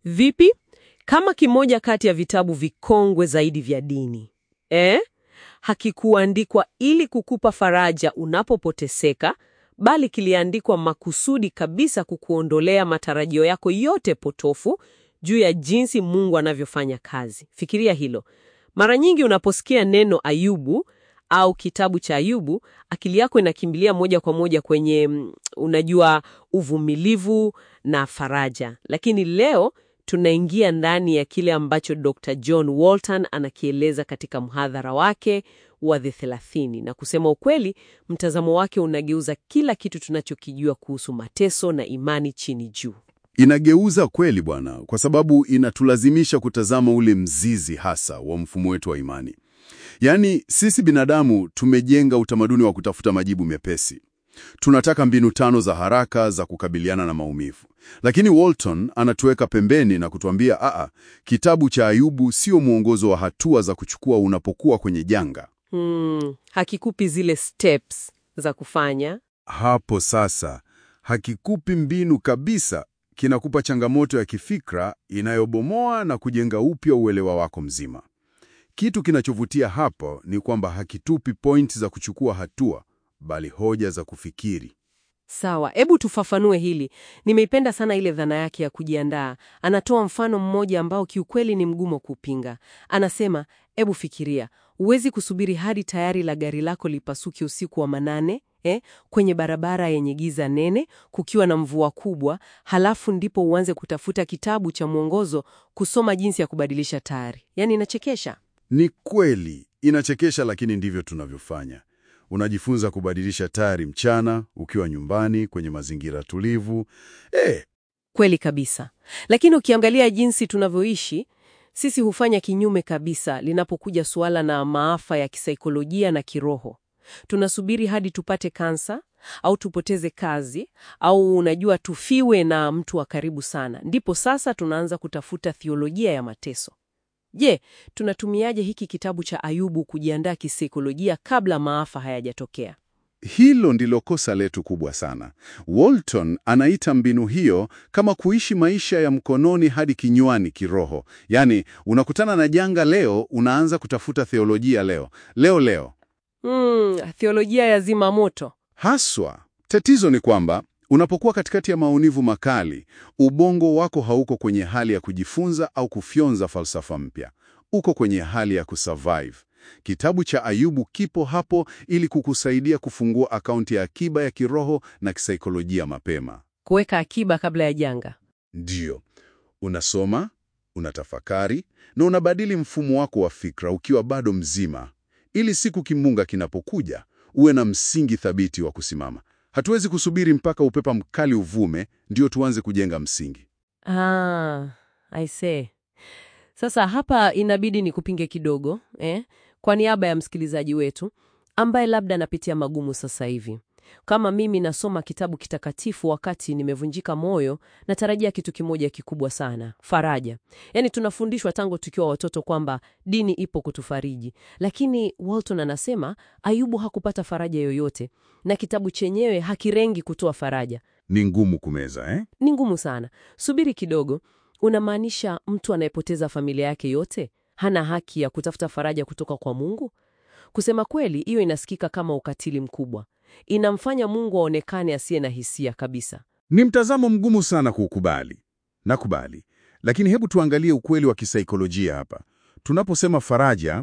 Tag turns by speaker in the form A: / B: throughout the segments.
A: Vipi? Kama kimoja kati ya vitabu vikongwe zaidi vya dini eh? Hakikuandikwa ili kukupa faraja unapopoteseka, bali kiliandikwa makusudi kabisa kukuondolea matarajio yako yote potofu juu ya jinsi Mungu anavyofanya kazi. Fikiria hilo. Mara nyingi unaposikia neno Ayubu au kitabu cha Ayubu, akili yako inakimbilia moja kwa moja kwenye mm, unajua, uvumilivu na faraja. Lakini leo tunaingia ndani ya kile ambacho Dr. John Walton anakieleza katika mhadhara wake wa The 30 na kusema ukweli, mtazamo wake unageuza kila kitu tunachokijua kuhusu mateso na imani chini juu.
B: Inageuza kweli bwana, kwa sababu inatulazimisha kutazama ule mzizi hasa wa mfumo wetu wa imani. Yaani sisi binadamu tumejenga utamaduni wa kutafuta majibu mepesi. Tunataka mbinu tano za haraka za kukabiliana na maumivu. Lakini Walton anatuweka pembeni na kutuambia aa, kitabu cha Ayubu sio mwongozo wa hatua za kuchukua unapokuwa kwenye janga.
A: Hmm, hakikupi zile steps za kufanya.
B: Hapo sasa hakikupi mbinu kabisa, kinakupa changamoto ya kifikra inayobomoa na kujenga upya uelewa wako mzima. Kitu kinachovutia hapo ni kwamba hakitupi point za kuchukua hatua, bali hoja za kufikiri.
A: Sawa, hebu tufafanue hili. Nimeipenda sana ile dhana yake ya kujiandaa. Anatoa mfano mmoja ambao kiukweli ni mgumu kupinga. Anasema, hebu fikiria, huwezi kusubiri hadi tayari la gari lako lipasuke usiku wa manane eh, kwenye barabara yenye giza nene, kukiwa na mvua kubwa, halafu ndipo uanze kutafuta kitabu cha mwongozo kusoma jinsi ya kubadilisha tayari. Yaani inachekesha.
B: Ni kweli inachekesha, lakini ndivyo tunavyofanya. Unajifunza kubadilisha tayari mchana, ukiwa nyumbani kwenye mazingira tulivu. Eh,
A: Kweli kabisa. Lakini ukiangalia jinsi tunavyoishi, sisi hufanya kinyume kabisa linapokuja suala na maafa ya kisaikolojia na kiroho. Tunasubiri hadi tupate kansa au tupoteze kazi au unajua tufiwe na mtu wa karibu sana. Ndipo sasa tunaanza kutafuta thiolojia ya mateso. Je, tunatumiaje hiki kitabu cha Ayubu kujiandaa kisaikolojia kabla maafa hayajatokea?
B: hilo ndilo kosa letu kubwa sana. Walton anaita mbinu hiyo kama kuishi maisha ya mkononi hadi kinywani kiroho. Yaani, unakutana na janga leo, unaanza kutafuta theolojia leo leo leo.
A: Hmm, theolojia ya zimamoto.
B: Haswa, tatizo ni kwamba unapokuwa katikati ya maumivu makali, ubongo wako hauko kwenye hali ya kujifunza au kufyonza falsafa mpya. Uko kwenye hali ya kusurvive. Kitabu cha Ayubu kipo hapo ili kukusaidia kufungua akaunti ya akiba ya kiroho na kisaikolojia mapema.
A: Kuweka akiba kabla ya janga.
B: Ndiyo, unasoma, unatafakari na unabadili mfumo wako wa fikra ukiwa bado mzima, ili siku kimbunga kinapokuja uwe na msingi thabiti wa kusimama. Hatuwezi kusubiri mpaka upepa mkali uvume ndio tuanze kujenga msingi.
A: Ah, I see. Sasa hapa inabidi nikupinge kidogo eh, kwa niaba ya msikilizaji wetu ambaye labda anapitia magumu sasa hivi. Kama mimi nasoma kitabu kitakatifu wakati nimevunjika moyo, natarajia kitu kimoja kikubwa sana, faraja. Yaani tunafundishwa tangu tukiwa watoto kwamba dini ipo kutufariji, lakini Walton anasema Ayubu hakupata faraja yoyote na kitabu chenyewe hakirengi kutoa faraja.
B: Ni ngumu kumeza eh?
A: Ni ngumu sana. Subiri kidogo, unamaanisha mtu anayepoteza familia yake yote hana haki ya kutafuta faraja kutoka kwa Mungu? Kusema kweli, hiyo inasikika kama ukatili mkubwa. Inamfanya Mungu aonekane asiye na hisia kabisa.
B: Ni mtazamo mgumu sana kuukubali. Nakubali, lakini hebu tuangalie ukweli wa kisaikolojia hapa. Tunaposema faraja,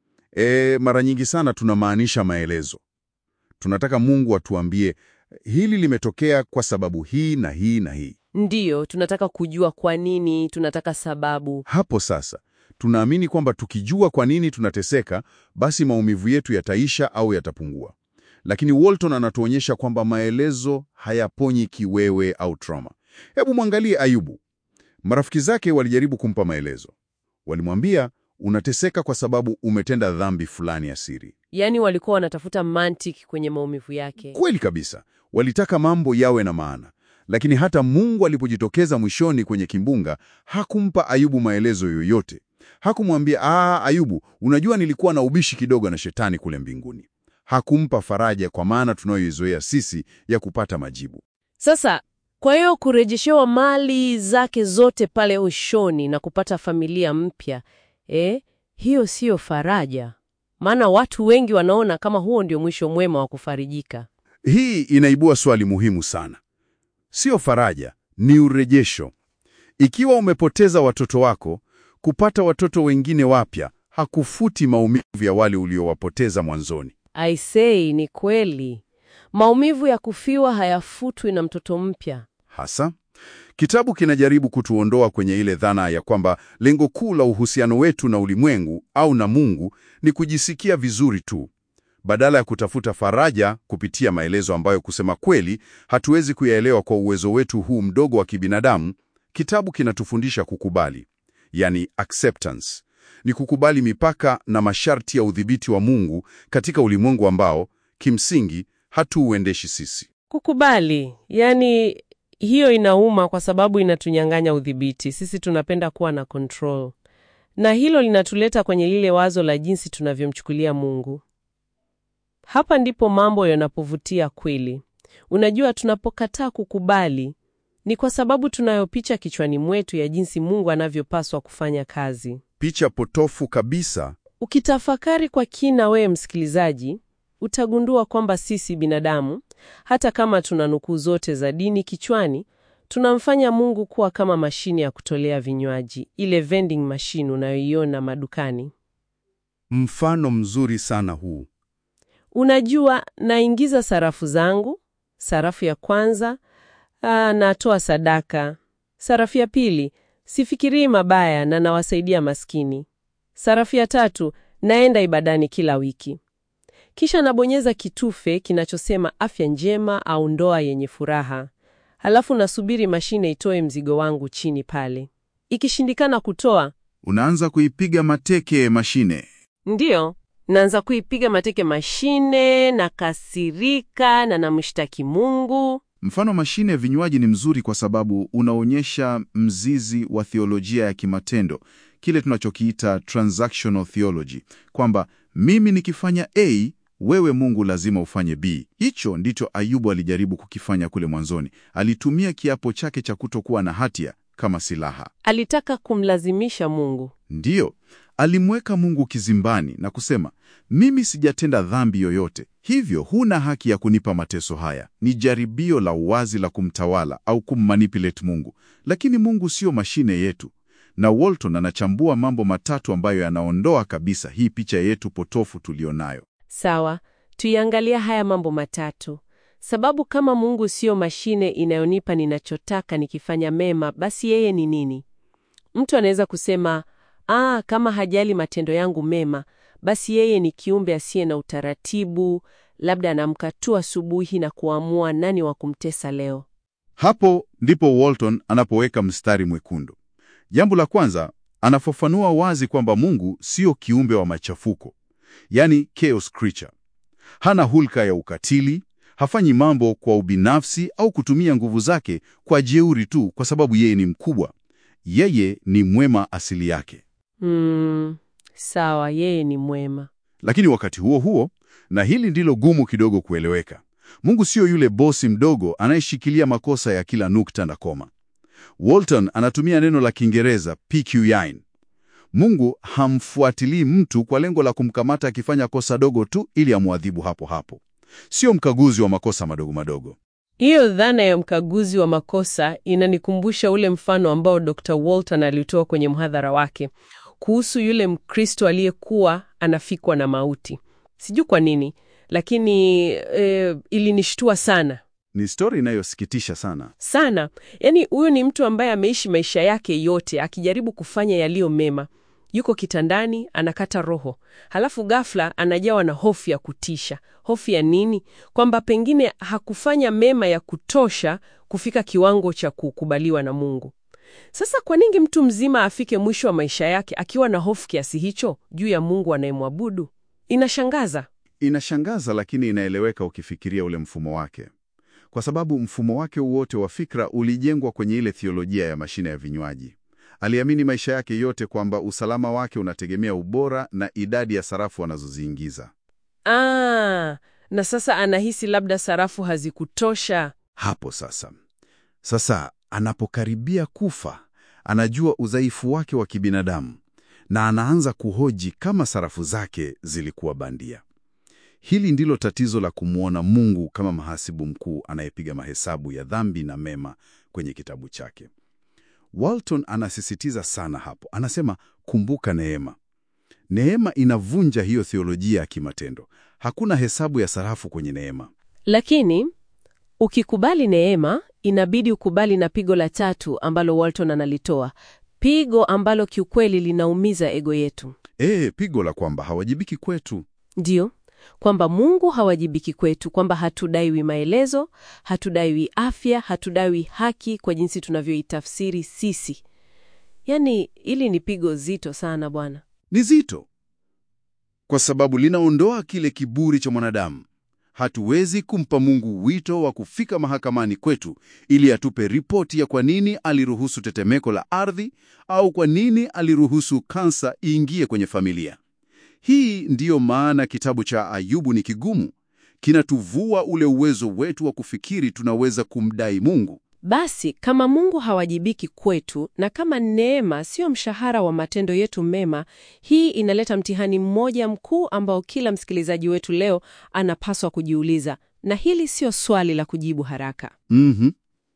B: e, mara nyingi sana tunamaanisha maelezo. Tunataka Mungu atuambie hili limetokea kwa sababu hii na hii na hii.
A: Ndiyo, tunataka kujua kwa nini, tunataka sababu.
B: Hapo sasa tunaamini kwamba tukijua kwa nini tunateseka, basi maumivu yetu yataisha au yatapungua. Lakini Walton anatuonyesha kwamba maelezo hayaponyi kiwewe au trauma. Hebu mwangalie Ayubu. Marafiki zake walijaribu kumpa maelezo. Walimwambia, unateseka kwa sababu umetenda dhambi fulani ya siri.
A: Yaani walikuwa wanatafuta mantiki kwenye maumivu yake.
B: Kweli kabisa, walitaka mambo yawe na maana. Lakini hata Mungu alipojitokeza mwishoni kwenye kimbunga, hakumpa Ayubu maelezo yoyote. Hakumwambia, aa, Ayubu, unajua nilikuwa na ubishi kidogo na shetani kule mbinguni. Hakumpa faraja kwa maana tunayoizoea sisi ya kupata majibu.
A: Sasa Kwa hiyo kurejeshewa mali zake zote pale ushoni na kupata familia mpya, eh, hiyo siyo faraja. Maana watu wengi wanaona kama huo ndio mwisho mwema wa kufarijika.
B: Hii inaibua swali muhimu sana. Sio faraja, ni urejesho. Ikiwa umepoteza watoto wako, kupata watoto wengine wapya hakufuti maumivu ya wale uliowapoteza mwanzoni.
A: I say ni kweli. Maumivu ya kufiwa hayafutwi na mtoto mpya.
B: Hasa kitabu kinajaribu kutuondoa kwenye ile dhana ya kwamba lengo kuu la uhusiano wetu na ulimwengu au na Mungu ni kujisikia vizuri tu, badala ya kutafuta faraja kupitia maelezo ambayo kusema kweli hatuwezi kuyaelewa kwa uwezo wetu huu mdogo wa kibinadamu. Kitabu kinatufundisha kukubali, yani acceptance. Ni kukubali mipaka na masharti ya udhibiti wa Mungu katika ulimwengu ambao kimsingi hatuuendeshi sisi.
A: Kukubali, yani hiyo inauma kwa sababu inatunyang'anya udhibiti. Sisi tunapenda kuwa na control, na hilo linatuleta kwenye lile wazo la jinsi tunavyomchukulia Mungu. Hapa ndipo mambo yanapovutia kweli. Unajua, tunapokataa kukubali ni kwa sababu tunayo picha kichwani mwetu ya jinsi Mungu anavyopaswa kufanya kazi.
B: Picha potofu kabisa.
A: Ukitafakari kwa kina, wewe msikilizaji, utagundua kwamba sisi binadamu, hata kama tuna nukuu zote za dini kichwani, tunamfanya Mungu kuwa kama mashine ya kutolea vinywaji, ile vending machine unayoiona madukani.
B: Mfano mzuri sana huu.
A: Unajua, naingiza sarafu zangu, sarafu ya kwanza aa, natoa sadaka. Sarafu ya pili, sifikirii mabaya na nawasaidia maskini. Sarafu ya tatu, naenda ibadani kila wiki. Kisha nabonyeza kitufe kinachosema afya njema au ndoa yenye furaha. Halafu nasubiri mashine itoe mzigo wangu chini pale. Ikishindikana kutoa,
B: Unaanza kuipiga mateke mashine.
A: ndiyo naanza kuipiga mateke mashine, nakasirika na namshtaki Mungu.
C: Mfano, mashine ya vinywaji ni mzuri kwa sababu unaonyesha mzizi wa theolojia ya kimatendo, kile tunachokiita transactional theology, kwamba mimi nikifanya A, wewe Mungu lazima ufanye B. Hicho ndicho Ayubu alijaribu kukifanya kule mwanzoni. Alitumia kiapo chake cha kutokuwa na hatia kama silaha.
A: Alitaka kumlazimisha Mungu.
C: Ndiyo, alimweka Mungu kizimbani na kusema, mimi sijatenda dhambi yoyote, hivyo huna haki ya kunipa mateso haya. Ni jaribio la uwazi la kumtawala au kummanipulate Mungu, lakini Mungu sio mashine yetu. Na Walton anachambua mambo matatu ambayo yanaondoa kabisa hii picha yetu potofu tulionayo.
A: Sawa, tuiangalia haya mambo matatu. Sababu kama Mungu siyo mashine inayonipa ninachotaka nikifanya mema, basi yeye ni nini? Mtu anaweza kusema, ah, kama hajali matendo yangu mema, basi yeye ni kiumbe asiye na utaratibu, labda anamka tu asubuhi na kuamua nani wa kumtesa leo.
C: Hapo ndipo Walton anapoweka mstari mwekundu. Jambo la kwanza, anafafanua wazi kwamba Mungu sio kiumbe wa machafuko, yani chaos creature. Hana hulka ya ukatili, hafanyi mambo kwa ubinafsi au kutumia nguvu zake kwa jeuri tu kwa sababu yeye ni mkubwa. Yeye ni mwema asili yake.
A: Hmm, sawa, yeye ni mwema.
C: Lakini wakati huo huo, na hili ndilo gumu kidogo kueleweka, Mungu sio yule bosi mdogo anayeshikilia makosa ya kila nukta na koma. Walton anatumia neno la Kiingereza PQine. Mungu hamfuatilii mtu kwa lengo la kumkamata akifanya kosa dogo tu ili amwadhibu hapo hapo. Sio mkaguzi wa makosa madogo madogo.
A: Hiyo dhana ya mkaguzi wa makosa inanikumbusha ule mfano ambao Dr. Walton alitoa kwenye mhadhara wake kuhusu yule Mkristo aliyekuwa anafikwa na mauti. Sijui kwa nini, lakini e, ilinishtua sana
C: Ni stori inayosikitisha sana.
A: sana. Yaani, huyu ni mtu ambaye ameishi maisha yake yote akijaribu kufanya yaliyo mema. Yuko kitandani anakata roho, halafu ghafla anajawa na hofu ya kutisha. Hofu ya nini? Kwamba pengine hakufanya mema ya kutosha kufika kiwango cha kukubaliwa na Mungu. Sasa kwa nini mtu mzima afike mwisho wa maisha yake akiwa na hofu kiasi hicho juu ya Mungu anayemwabudu? Inashangaza.
C: Inashangaza, lakini inaeleweka ukifikiria ule mfumo wake, kwa sababu mfumo wake wote wa fikra ulijengwa kwenye ile thiolojia ya mashine ya vinywaji. Aliamini maisha yake yote kwamba usalama wake unategemea ubora na idadi ya sarafu anazoziingiza.
A: Ah, na sasa anahisi labda sarafu hazikutosha.
C: Hapo sasa, Sasa anapokaribia kufa, anajua udhaifu wake wa kibinadamu na anaanza kuhoji kama sarafu zake zilikuwa bandia. Hili ndilo tatizo la kumwona Mungu kama mhasibu mkuu anayepiga mahesabu ya dhambi na mema kwenye kitabu chake. Walton anasisitiza sana hapo, anasema kumbuka neema. Neema inavunja hiyo theolojia ya kimatendo. Hakuna hesabu ya sarafu kwenye neema.
A: Lakini ukikubali neema, inabidi ukubali na pigo la tatu ambalo Walton analitoa, pigo ambalo kiukweli linaumiza ego yetu.
C: E, pigo la kwamba hawajibiki kwetu.
A: Ndiyo, kwamba Mungu hawajibiki kwetu, kwamba hatudaiwi maelezo, hatudaiwi afya, hatudaiwi haki kwa jinsi tunavyoitafsiri sisi. Yaani, hili ni pigo zito sana bwana.
C: Ni zito kwa sababu linaondoa kile kiburi cha mwanadamu. Hatuwezi kumpa Mungu wito wa kufika mahakamani kwetu ili atupe ripoti ya kwa nini aliruhusu tetemeko la ardhi au kwa nini aliruhusu kansa iingie kwenye familia. Hii ndiyo maana kitabu cha Ayubu ni kigumu. Kinatuvua ule uwezo wetu wa kufikiri tunaweza kumdai Mungu.
A: Basi kama Mungu hawajibiki kwetu na kama neema sio mshahara wa matendo yetu mema, hii inaleta mtihani mmoja mkuu ambao kila msikilizaji wetu leo anapaswa kujiuliza, na hili sio swali la kujibu haraka.
C: Mhm.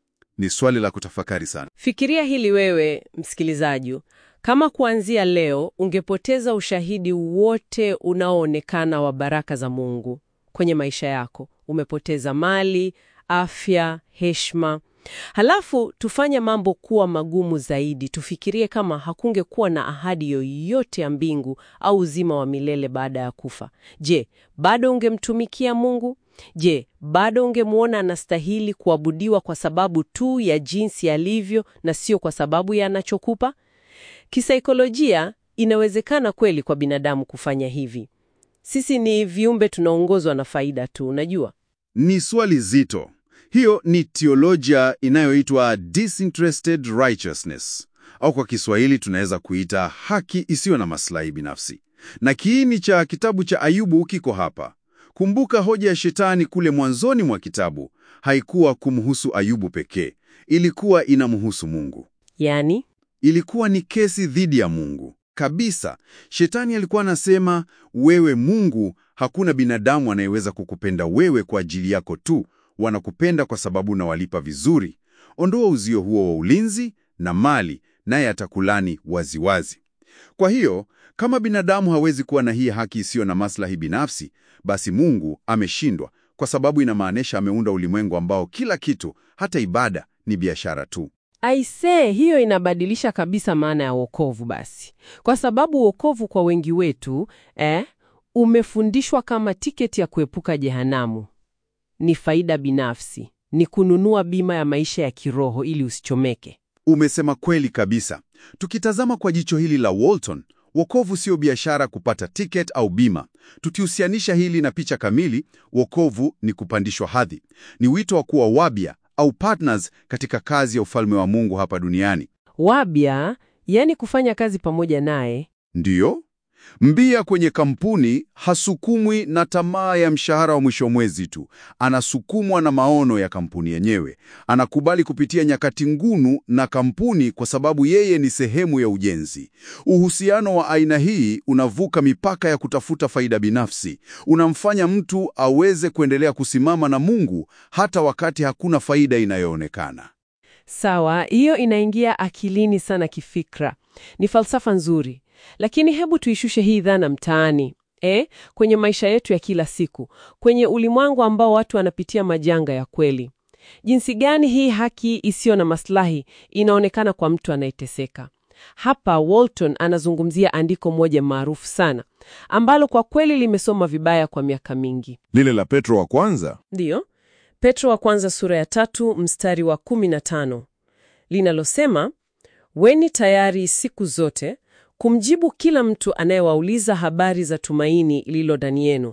C: Ni swali la kutafakari sana.
A: Fikiria hili wewe msikilizaji, kama kuanzia leo ungepoteza ushahidi wote unaoonekana wa baraka za Mungu kwenye maisha yako, umepoteza mali, afya, heshima Halafu tufanye mambo kuwa magumu zaidi. Tufikirie kama hakungekuwa na ahadi yoyote ya mbingu au uzima wa milele baada ya kufa. Je, bado ungemtumikia Mungu? Je, bado ungemwona anastahili kuabudiwa kwa sababu tu ya jinsi alivyo na sio kwa sababu ya anachokupa? Kisaikolojia, inawezekana kweli kwa binadamu kufanya hivi. Sisi ni viumbe tunaongozwa na faida tu, unajua.
C: Ni swali zito. Hiyo ni teolojia inayoitwa disinterested righteousness, au kwa Kiswahili tunaweza kuita haki isiyo na maslahi binafsi. Na kiini cha kitabu cha Ayubu kiko hapa. Kumbuka, hoja ya shetani kule mwanzoni mwa kitabu haikuwa kumhusu Ayubu pekee, ilikuwa inamhusu Mungu.
A: Yaani,
C: Ilikuwa ni kesi dhidi ya Mungu kabisa. Shetani alikuwa anasema, wewe Mungu, hakuna binadamu anayeweza kukupenda wewe kwa ajili yako tu wanakupenda kwa sababu unawalipa vizuri. Ondoa uzio huo wa ulinzi na mali, naye atakulani waziwazi. Kwa hiyo kama binadamu hawezi kuwa na hii haki isiyo na maslahi binafsi, basi Mungu ameshindwa, kwa sababu inamaanisha ameunda ulimwengu ambao kila kitu, hata ibada, ni biashara tu.
A: aisee, hiyo inabadilisha kabisa maana ya wokovu basi, kwa sababu wokovu kwa wengi wetu eh, umefundishwa kama tiketi ya kuepuka jehanamu ni faida binafsi, ni kununua bima ya maisha ya kiroho ili usichomeke.
C: Umesema kweli kabisa. Tukitazama kwa jicho hili la Walton, wokovu sio biashara kupata ticket au bima. Tukihusianisha hili na picha kamili, wokovu ni kupandishwa hadhi, ni wito wa kuwa wabia au partners katika kazi ya ufalme wa Mungu hapa duniani.
A: Wabia, yani kufanya kazi pamoja naye.
C: Ndiyo, mbia kwenye kampuni hasukumwi na tamaa ya mshahara wa mwisho mwezi tu, anasukumwa na maono ya kampuni yenyewe. Anakubali kupitia nyakati ngunu na kampuni kwa sababu yeye ni sehemu ya ujenzi. Uhusiano wa aina hii unavuka mipaka ya kutafuta faida binafsi, unamfanya mtu aweze kuendelea kusimama na Mungu hata wakati hakuna faida inayoonekana.
A: Sawa, hiyo inaingia akilini sana kifikra. Ni falsafa nzuri, lakini hebu tuishushe hii dhana mtaani, eh, kwenye maisha yetu ya kila siku, kwenye ulimwengu ambao watu wanapitia majanga ya kweli. Jinsi gani hii haki isiyo na maslahi inaonekana kwa mtu anayeteseka? Hapa Walton anazungumzia andiko moja maarufu sana ambalo kwa kweli limesoma vibaya kwa miaka mingi.
D: Lile la Petro wa kwanza.
A: Ndiyo, Petro wa kwanza sura ya tatu mstari wa kumi na tano linalosema, weni tayari siku zote kumjibu kila mtu anayewauliza habari za tumaini lililo ndani yenu.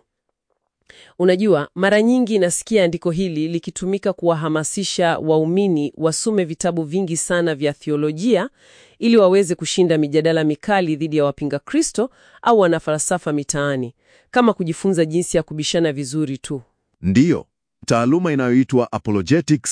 A: Unajua, mara nyingi nasikia andiko hili likitumika kuwahamasisha waumini wasome vitabu vingi sana vya theolojia ili waweze kushinda mijadala mikali dhidi ya wapinga Kristo au wanafalsafa mitaani, kama kujifunza jinsi ya kubishana vizuri tu.
D: Ndiyo, taaluma inayoitwa apologetics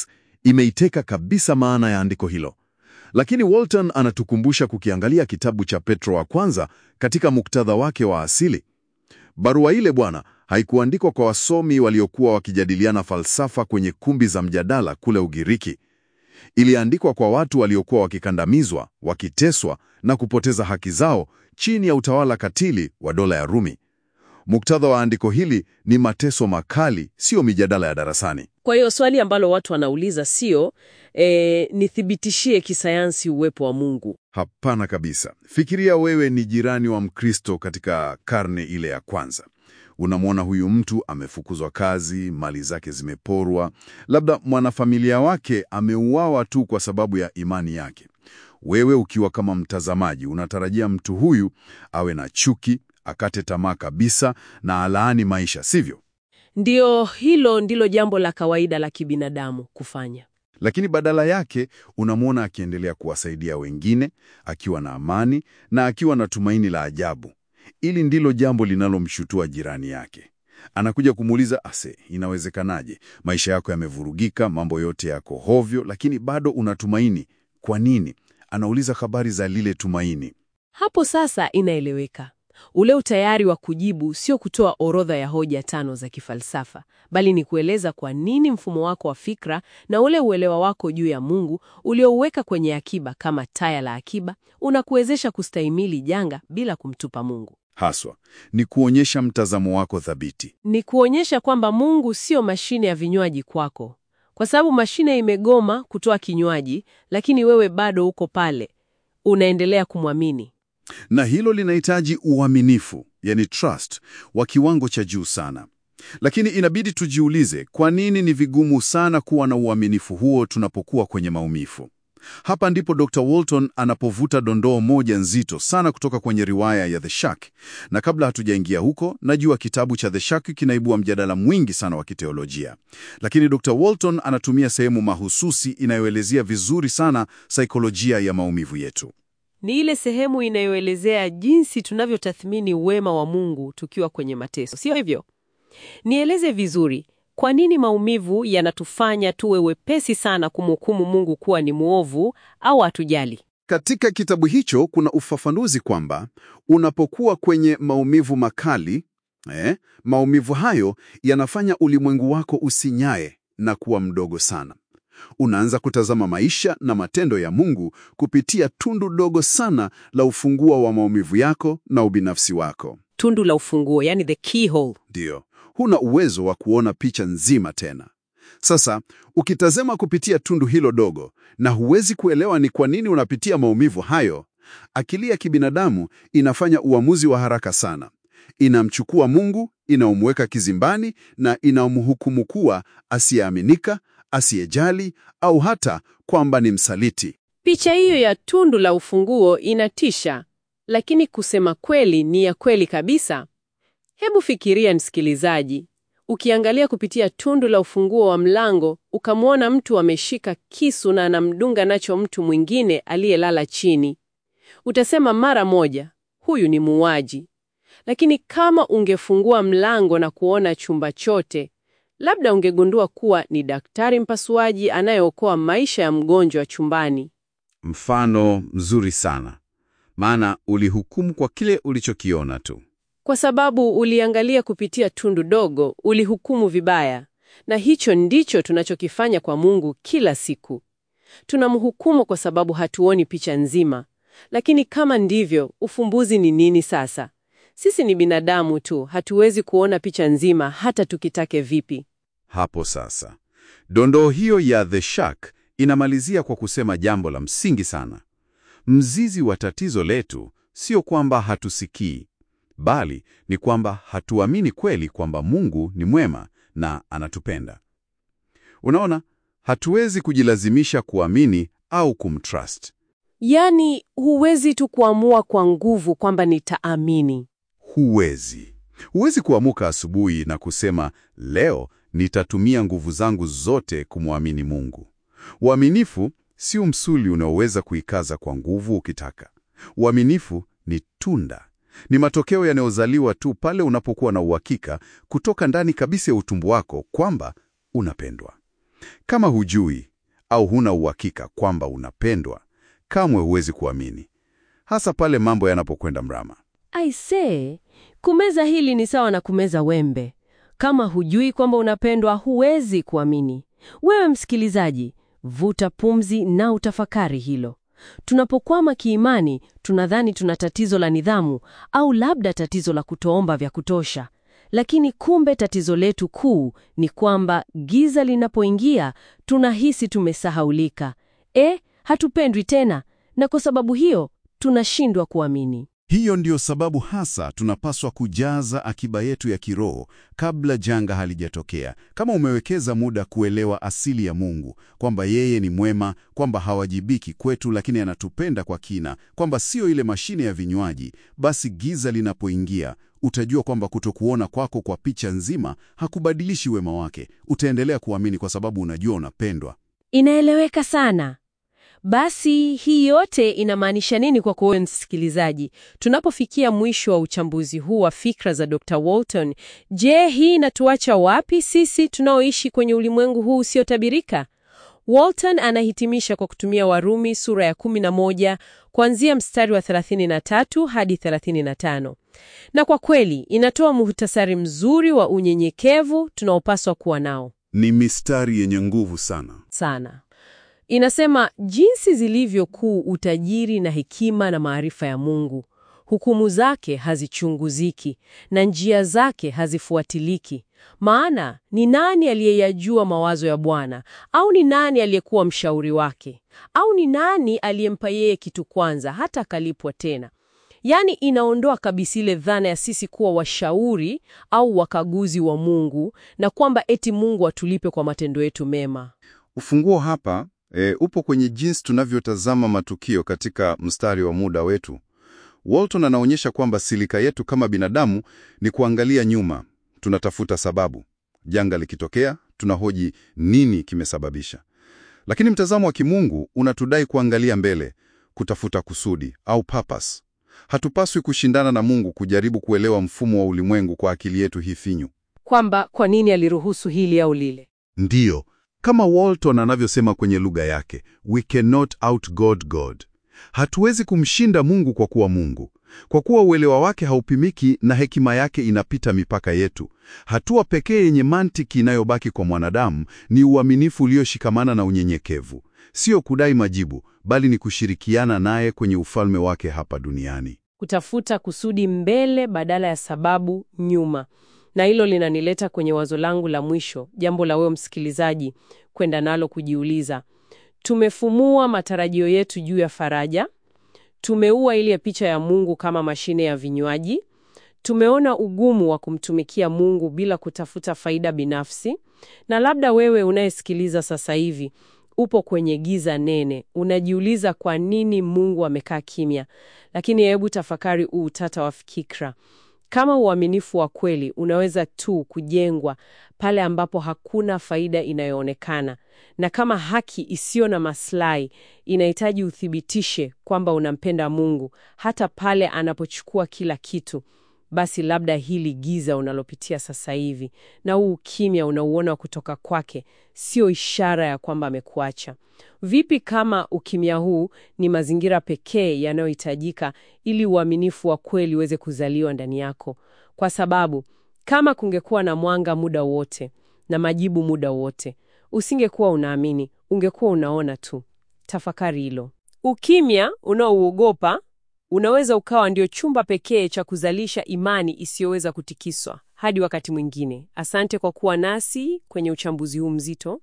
B: Imeiteka kabisa maana ya andiko hilo. Lakini Walton anatukumbusha kukiangalia kitabu cha Petro wa kwanza katika muktadha wake wa asili. Barua ile bwana, haikuandikwa kwa wasomi waliokuwa wakijadiliana falsafa kwenye kumbi za mjadala kule Ugiriki. Iliandikwa kwa watu waliokuwa wakikandamizwa, wakiteswa na kupoteza haki zao chini ya utawala katili wa dola ya Rumi. Muktadha wa andiko hili ni mateso makali, sio mijadala ya darasani.
A: Kwa hiyo swali ambalo watu wanauliza sio e, nithibitishie kisayansi uwepo wa Mungu.
B: Hapana kabisa. Fikiria wewe ni jirani wa Mkristo katika karne ile ya kwanza. Unamwona huyu mtu amefukuzwa kazi, mali zake zimeporwa, labda mwanafamilia wake ameuawa tu kwa sababu ya imani yake. Wewe ukiwa kama mtazamaji, unatarajia mtu huyu awe na chuki, akate tamaa kabisa na alaani maisha, sivyo?
A: Ndiyo, hilo ndilo jambo la kawaida la kibinadamu kufanya.
B: Lakini badala yake unamwona akiendelea kuwasaidia wengine, akiwa na amani na akiwa na tumaini la ajabu. Ili ndilo jambo linalomshutua jirani yake. Anakuja kumuuliza, ase, inawezekanaje? Maisha yako yamevurugika, mambo yote yako hovyo, lakini bado unatumaini. Kwa nini? Anauliza habari za lile tumaini.
A: Hapo sasa inaeleweka. Ule utayari wa kujibu sio kutoa orodha ya hoja tano za kifalsafa, bali ni kueleza kwa nini mfumo wako wa fikra na ule uelewa wako juu ya Mungu uliouweka kwenye akiba kama taya la akiba unakuwezesha kustahimili janga bila kumtupa Mungu.
B: Haswa ni kuonyesha mtazamo wako thabiti.
A: Ni kuonyesha kwamba Mungu sio mashine ya vinywaji kwako, kwa sababu mashine imegoma kutoa kinywaji, lakini wewe bado uko pale, unaendelea kumwamini.
B: Na hilo linahitaji uaminifu, yani trust, wa kiwango cha juu sana. Lakini inabidi tujiulize, kwa nini ni vigumu sana kuwa na uaminifu huo tunapokuwa kwenye maumivu? Hapa ndipo Dr. Walton anapovuta dondoo moja nzito sana kutoka kwenye riwaya ya The Shack. Na kabla hatujaingia huko, najua kitabu cha The Shack kinaibua mjadala mwingi sana wa kiteolojia. Lakini Dr. Walton anatumia sehemu mahususi inayoelezea vizuri sana saikolojia ya maumivu yetu.
A: Ni ile sehemu inayoelezea jinsi tunavyotathmini wema wa Mungu tukiwa kwenye mateso, sio hivyo? Nieleze vizuri, kwa nini maumivu yanatufanya tuwe wepesi sana kumhukumu Mungu kuwa ni mwovu au hatujali?
B: Katika kitabu hicho kuna ufafanuzi kwamba unapokuwa kwenye maumivu makali eh, maumivu hayo yanafanya ulimwengu wako usinyae na kuwa mdogo sana. Unaanza kutazama maisha na matendo ya Mungu kupitia tundu dogo sana la ufunguo wa maumivu yako na ubinafsi wako.
A: Tundu la ufunguo, yani the keyhole.
B: Ndiyo, huna uwezo wa kuona picha nzima tena. Sasa ukitazama kupitia tundu hilo dogo na huwezi kuelewa ni kwa nini unapitia maumivu hayo, akili ya kibinadamu inafanya uamuzi wa haraka sana. Inamchukua Mungu, inaomweka kizimbani na inamhukumu kuwa asiyeaminika, asiyejali au hata kwamba ni msaliti.
A: Picha hiyo ya tundu la ufunguo inatisha, lakini kusema kweli ni ya kweli kabisa. Hebu fikiria, msikilizaji, ukiangalia kupitia tundu la ufunguo wa mlango, ukamwona mtu ameshika kisu na anamdunga nacho mtu mwingine aliyelala chini. Utasema mara moja, huyu ni muuaji. Lakini kama ungefungua mlango na kuona chumba chote, labda ungegundua kuwa ni daktari mpasuaji anayeokoa maisha ya mgonjwa chumbani.
C: Mfano mzuri sana, maana ulihukumu kwa kile ulichokiona tu.
A: Kwa sababu uliangalia kupitia tundu dogo, ulihukumu vibaya. Na hicho ndicho tunachokifanya kwa Mungu kila siku. Tunamhukumu kwa sababu hatuoni picha nzima. Lakini kama ndivyo, ufumbuzi ni nini sasa? Sisi ni binadamu tu, hatuwezi kuona picha nzima hata tukitake vipi.
C: Hapo sasa, dondoo hiyo ya The Shack inamalizia kwa kusema jambo la msingi sana. Mzizi wa tatizo letu sio kwamba hatusikii, bali ni kwamba hatuamini kweli kwamba Mungu ni mwema na anatupenda. Unaona, hatuwezi kujilazimisha kuamini au kumtrust.
A: Yaani, huwezi tu kuamua kwa nguvu kwamba nitaamini.
C: Huwezi. Huwezi kuamuka asubuhi na kusema leo nitatumia nguvu zangu zote kumwamini Mungu. Uaminifu sio msuli unaoweza kuikaza kwa nguvu ukitaka. Uaminifu ni tunda, ni matokeo yanayozaliwa tu pale unapokuwa na uhakika kutoka ndani kabisa ya utumbo wako kwamba unapendwa. Kama hujui
B: au huna uhakika kwamba unapendwa, kamwe huwezi kuamini, hasa pale mambo yanapokwenda mrama.
A: Aisee, kumeza hili ni sawa na kumeza wembe. Kama hujui kwamba unapendwa, huwezi kuamini. Wewe msikilizaji, vuta pumzi na utafakari hilo. Tunapokwama kiimani, tunadhani tuna tatizo la nidhamu au labda tatizo la kutoomba vya kutosha. Lakini kumbe tatizo letu kuu ni kwamba giza linapoingia, tunahisi tumesahaulika. E, hatupendwi tena, na kwa sababu hiyo tunashindwa kuamini.
B: Hiyo ndiyo sababu hasa tunapaswa kujaza akiba yetu ya kiroho kabla janga halijatokea. Kama umewekeza muda kuelewa asili ya Mungu, kwamba yeye ni mwema, kwamba hawajibiki kwetu, lakini anatupenda kwa kina, kwamba sio ile mashine ya vinywaji, basi giza linapoingia, utajua kwamba kutokuona kwako kwa picha nzima hakubadilishi wema wake. Utaendelea kuamini kwa sababu unajua unapendwa.
A: Inaeleweka sana. Basi hii yote inamaanisha nini kwako wewe msikilizaji? Tunapofikia mwisho wa uchambuzi huu wa fikra za Dr. Walton, je, hii inatuacha wapi sisi tunaoishi kwenye ulimwengu huu usiotabirika? Walton anahitimisha kwa kutumia Warumi sura ya 11 kuanzia mstari wa 33 hadi 35. Na kwa kweli inatoa muhtasari mzuri wa unyenyekevu tunaopaswa kuwa nao.
B: Ni mistari yenye nguvu sana.
A: Sana. Inasema jinsi zilivyo kuu utajiri na hekima na maarifa ya Mungu. Hukumu zake hazichunguziki na njia zake hazifuatiliki. Maana ni nani aliyeyajua mawazo ya Bwana? Au ni nani aliyekuwa mshauri wake? Au ni nani aliyempa yeye kitu kwanza hata akalipwa tena? Yaani inaondoa kabisa ile dhana ya sisi kuwa washauri au wakaguzi wa Mungu na kwamba eti Mungu atulipe kwa matendo yetu mema.
C: Ufunguo hapa e, upo kwenye jinsi tunavyotazama matukio katika mstari wa muda wetu. Walton anaonyesha kwamba silika yetu kama binadamu ni kuangalia nyuma, tunatafuta sababu. Janga likitokea, tunahoji nini kimesababisha. Lakini mtazamo wa kimungu unatudai kuangalia mbele, kutafuta kusudi au purpose. Hatupaswi kushindana na Mungu kujaribu kuelewa mfumo wa ulimwengu kwa akili yetu hii finyu.
A: Kwamba kwa nini aliruhusu hili au lile.
B: Ndiyo, kama Walton anavyosema kwenye lugha yake, we cannot outgod God. Hatuwezi kumshinda Mungu kwa kuwa Mungu, kwa kuwa uelewa wake haupimiki na hekima yake inapita mipaka yetu. Hatua pekee yenye mantiki inayobaki kwa mwanadamu ni uaminifu ulioshikamana na unyenyekevu, sio kudai majibu, bali ni kushirikiana naye kwenye ufalme wake hapa duniani.
A: Kutafuta kusudi mbele badala ya sababu nyuma. Na hilo linanileta kwenye wazo langu la mwisho, jambo la wewe msikilizaji kwenda nalo kujiuliza. Tumefumua matarajio yetu juu ya faraja, tumeua ile picha ya Mungu kama mashine ya vinywaji, tumeona ugumu wa kumtumikia Mungu bila kutafuta faida binafsi. Na labda wewe unayesikiliza sasa hivi upo kwenye giza nene, unajiuliza kwa nini Mungu amekaa kimya. Lakini hebu tafakari huu utata wa fikra. Kama uaminifu wa kweli unaweza tu kujengwa pale ambapo hakuna faida inayoonekana, na kama haki isiyo na maslahi inahitaji uthibitishe kwamba unampenda Mungu hata pale anapochukua kila kitu, basi labda hili giza unalopitia sasa hivi na huu ukimya unauona kutoka kwake sio ishara ya kwamba amekuacha. Vipi kama ukimya huu ni mazingira pekee yanayohitajika ili uaminifu wa kweli uweze kuzaliwa ndani yako? Kwa sababu kama kungekuwa na mwanga muda wote na majibu muda wote, usingekuwa unaamini, ungekuwa unaona tu. Tafakari hilo. Ukimya unaouogopa unaweza ukawa ndio chumba pekee cha kuzalisha imani isiyoweza kutikiswa. Hadi wakati mwingine, asante kwa kuwa nasi kwenye uchambuzi huu mzito.